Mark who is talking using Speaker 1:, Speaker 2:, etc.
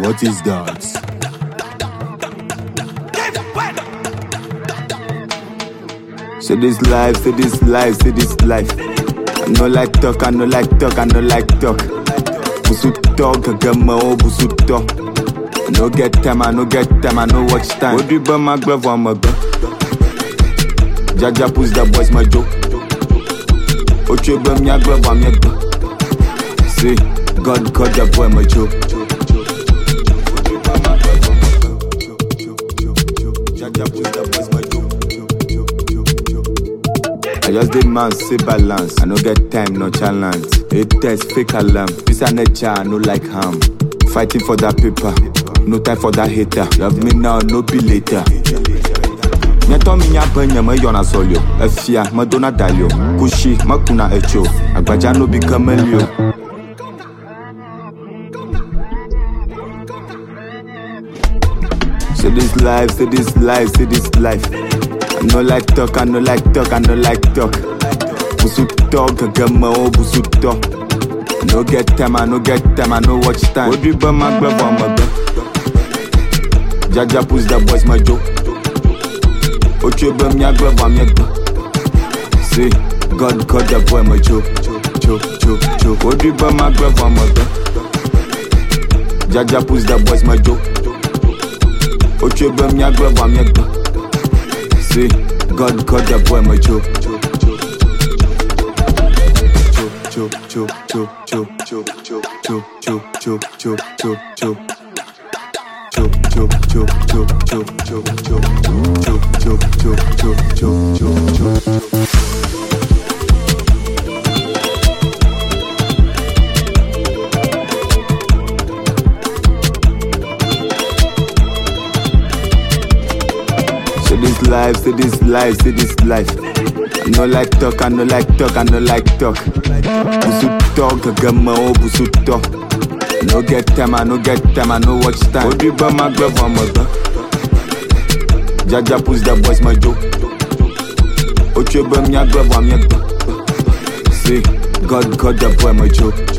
Speaker 1: What is that?
Speaker 2: Say this life, say this life, say this life. I no like talk, I no like talk, I no like talk. Busu talk, I get my own busu talk. I no get time, I no get time, I no watch time. What do you my glove on my gun? Jaja push the boys my joke. Ocho bum ya glove on my gun. See, God got the boy my joke. Jaja push the boys my joke. I just did man say balance. I no get time, no challenge. It test fake alarm. This a nature, I no like harm. Fighting for that paper, no time for that hater. Love me now, no be later. nyɛtɔ mi nya be nye meyɔna sɔlio efia medona dalio kushi mekuna etso agbadza no bi ke melio Say this life, say this life, say this life. I no like talk, I no like talk, I no like talk. Busu talk, I get my own busu talk. I no get time, I no get time, I no watch time. What do you buy my grab on my gun? Jaja push the boys my joke. Ocho bum ya grab on my gun. See, God got the boy my joke. Choke, choke, choke. What do you buy my grab on my gun? Jaja push the boys my joke. Ocho bum ya grab on my gun. See, God got the boy my joke. Choke, choke, choke, choke, choke, choke, choke, choke, choke, choke, choke, choke. Choke, choke, choke, choke, choke, choke, choke, choke, choke, choke, choke, choke, choke, choke. Say this life, say this life, say this life. I no like talk, I no like talk, I no like talk. Busu talk, I get my own busu talk. I no get time, I no get time, I no watch time. What do you buy my glove on my gun? Jaja push the boys my joke. Ocho bum ya glove on my gun. See, God got the boy my joke.